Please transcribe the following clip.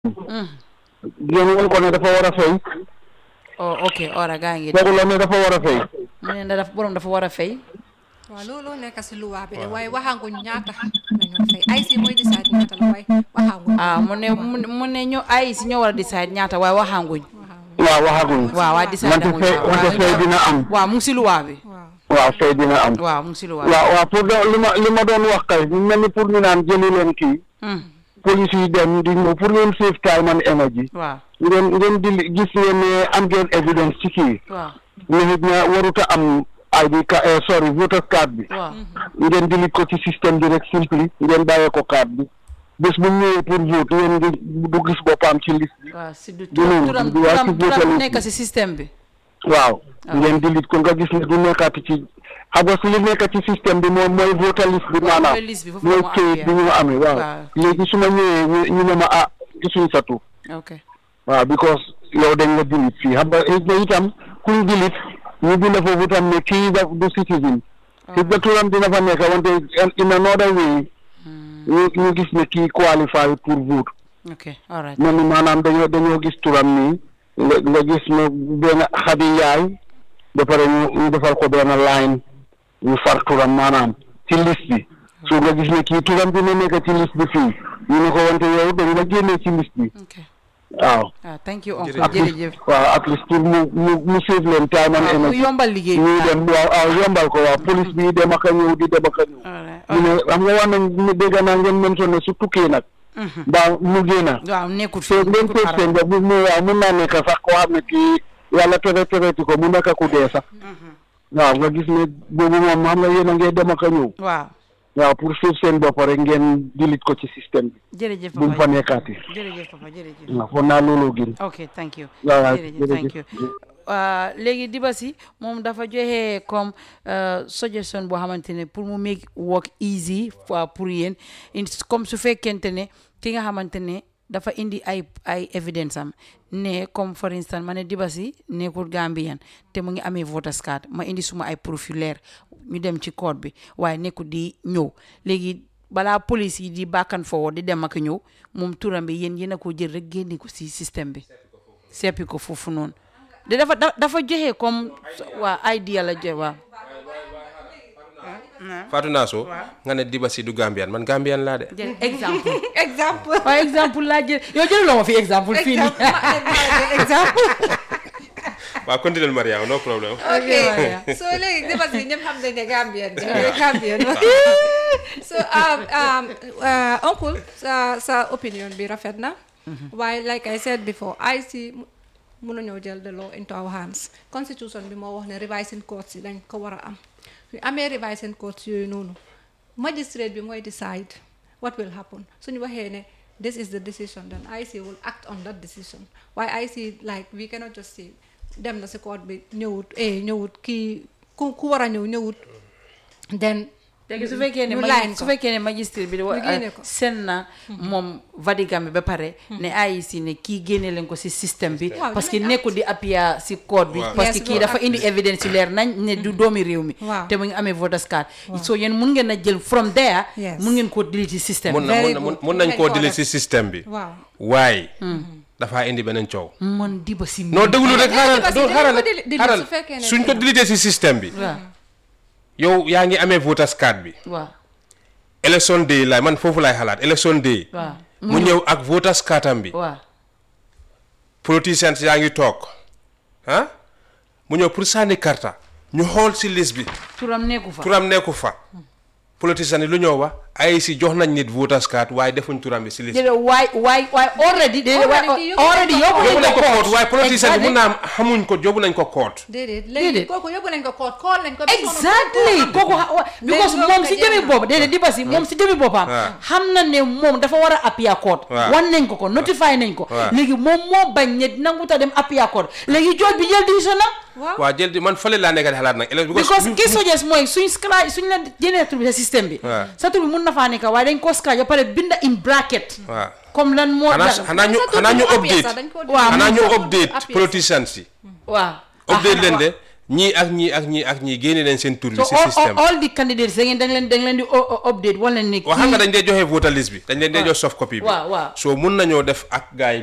ngeen won ko ne dafa war a fay oh ok ora gaa ngi waxu la ne dafa war a fay mu ne dafa borom dafa war a fay waaw loolu nekk si luwaa bi de waaye waxaanguñ ñaata lañoo fay ay si mooy decide ñaata la waaye waxaanguñ ah mu ne mu ne ñoo ay si ñoo war a decide ñaata waaye waxaanguñ waaw waxaguñ waaw waa decide wante amuñ fay waaw. wante fay dina am waaw mu ngi si luwaa bi waaw waaw fay dina am waaw mu ngi si luwaa bi waaw waaw pour de li ma li ma doon wax kay ñu mel ni pour ñu naan jëli leen kii Hmm, police yi dem di ñëw pour ngeen save time and energy waaw ngeen ngeen di gis ngeen ne am ngeen evidence ci kii waaw ne nit ña waruta am ID ka eh, sorry voter card bi waaw ngeen delete ko ci système bi rek simply ngeen bàyyee ko card bi bés bu ñëwee pour vote ngeen di du gis boppam ci liste bi waaw si du du noonu, turam du waa ci turam voter turam list nekk bi. si système bi waaw Ah. ngeen delete ko nga gis ne du nekkaati ci xam nga su li nekk ci système bi moom mooy voter list bi waaw maanaam mooy liste bi foofu mooy la mu këyit bi ñu amee waaw waaw. léegi su ma ñëwee ñu ñu ne ma ah gisuñ sa tur ok waaw because yow dañ la delete fii xam nga xëy na itam kuñ delete ñu bind foofu tam ne kii da du citizen xëy na turam dina fa nekk wante in another way ñu ñu gis ne kii qualify pour vote ok all right mel ni maanaam dañoo dañoo gis turam nii nga nga gis ne benn xadi yaay ba pare ñu ñu defal ko benn line ñu far turam maanaam ci liste bi so nga gis ne kii turam dina nekk ci liste bi fii ñu ne ko wante yow dañ la génnee ci liste bi ok waaw ah thank you uncle at least jërëjëf waaw at least pour mu mu mu save leen time and waaw mu energy yombal liggéey bi ñuy dem waaw waaw yombal ko waaw police bi dem ak a ñëw di dem ak a ñëw all right ñu ne xam nga wax nañ ñu dégg naa ngeen mention ne su tukkee nag Mhm. mbaa mu génna waaw nekkul so fii ngeen nekkul seet xaram. seen bopp mu mu waaw mun naa nekk sax koo xam ne kii yàlla tere tereti ko mu nekk ku dee sax waaw nga gis ne boobu moom xam nga yéen a ngee dem ak a ñëw waaw waaw pour suuf seen bopp rek ngeen dilit ko ci système bi jërëjëf bu mu fa papa nekkaati jërëjëf papa jërëjëf waaw foog naa looloo gën ok thank you waaw waaw jërëjëf thank you Uh, léegi Dibasi moom dafa joxe comme uh, suggestion boo xamante ne pour mu make work easy uh, pour yéen in comme su fekkente ne ki nga xamante ne dafa indi ay ay evidence am ne comme for instance ma ne Dibasi nekkul Gambian te mu ngi amee voters card ma indi suma ay profil ñu dem ci code bi waaye nekkul di ñëw léegi balaa police yi di back and forward di dem ak a ñëw moom turam bi yéen yéen a ko jël rek génne ko si système bi seppi ko foofu noonu de dafa da- dafa joxe comme waa idea la joxe waaw Fatou Nasso nga ne Dibasi du Gambian man Gambian laa de jël exemple exemple waaw exemple laa jël yow jëluloo ma fi exemple fii nii exemple waaw continuel Mariama no problème ok Maria. so léegi Dibasi ñëpp xam nañ ne Gambien bi Gambien so um, um, uh, uncle sa sa opinion bi rafet na waaye like I said before I see mënuñoo jël the law into our hands constitution bi moo wax ne revising courts yi dañ ko war a am su amee revising courts yooyu noonu magistrate bi mooy decide what will happen suñu waxee ne this is the decision then IC will act on that decision waaye IC like we cannot just say dem na si court bi ñëwut eh ñëwut kii ku ku war a ñëw ñëwut then léegi su fekkee ne ñu magi- line su ko. fekkee ne magistrat bi Ñu génne ko. sen na moom vadigam bi ba pare ne AIC ne kii génne leen ko si système bi Waaw, parce que dinañ nekkul di appuyer si code bi Waaw. parce que Yes, kii boo dafa am- indi évidence yu leer nañ ne du doomi réew mi Waaw. te mu ngi amee voters card so yéen mun ngeen a jël from there Yes. mun ngeen koo delete si système mun bi na Very mun na mun good. mun nañ Mun koo nañ koo dili def. si système bi waaw waaye dafaa indi beneen coow man diba si non déglu rek xaaral Dibasi doo dañ xaaral ko dili- dili xaaral su fekkee ne suñ ko dilitee si système bi waaw yow yaa ngi amee voters card bi waaw election day laay man foofu laay xalaat election day waaw mu ñëw ak voters cardam bi waaw politiciens yaa ngi toog ah mu ñëw pour sànni karta ñu xool si liste bi turam nekku fa turam nekku fa politiciens yi lu ñëw wax ay si jox nañ nit voters card waaye defuñ turam bi si liste bi déedéet waay waay waay already déedéet waay Already yóbbu already nañ ko yóbbu yóbbu nañ ko nañ koot waaye politiciens yi mun Exactly. naa am xamuñ ko yóbbu nañ ko koot déedéet Déedéet. léegi kooku yóbbu nañ ko koot kool nañ ko ba sonn exactly kooku xa- wa- because loolu moom nga si jéem jëmi a- boppam déedéet di basi moom si jëmi boppam waaw. xam na ne moom dafa war a appear court waaw. wan nañ ko ko notify nañ ko waaw. léegi moom moo bañ ne nanguta dem appear court léegi jooj bi jël décision nag waaw waa jël di man fële laa nekk di xalaat nag ele- because ki suggest mooy suñ scratch suñ la génnee tur bi sa système bi waaw. sa tur bi mun na faa nekk waaye dañ ko scratch ba pare binda in bracket waaw comme lan moo xanaa dal xanaa ñu Sa tur xanaa bi ñu mu appuyé update sax dañ ko Waaw, xanaa ñu sa tur bi update appuyé sax. politiciens yi waaw update Ah, leen waaw. de ñii ak ñii ak ñii ak ñii génne leen seen tur bi so si all, système all, all the candidates da ngeen da ngeen da ngeen di o- o- update wala ni waaw xam nga kii- dañ dee joxe voter list bi dañ leen dee waaw. jox soft copy bi waaw, waaw. so mun nañoo def ak gars yi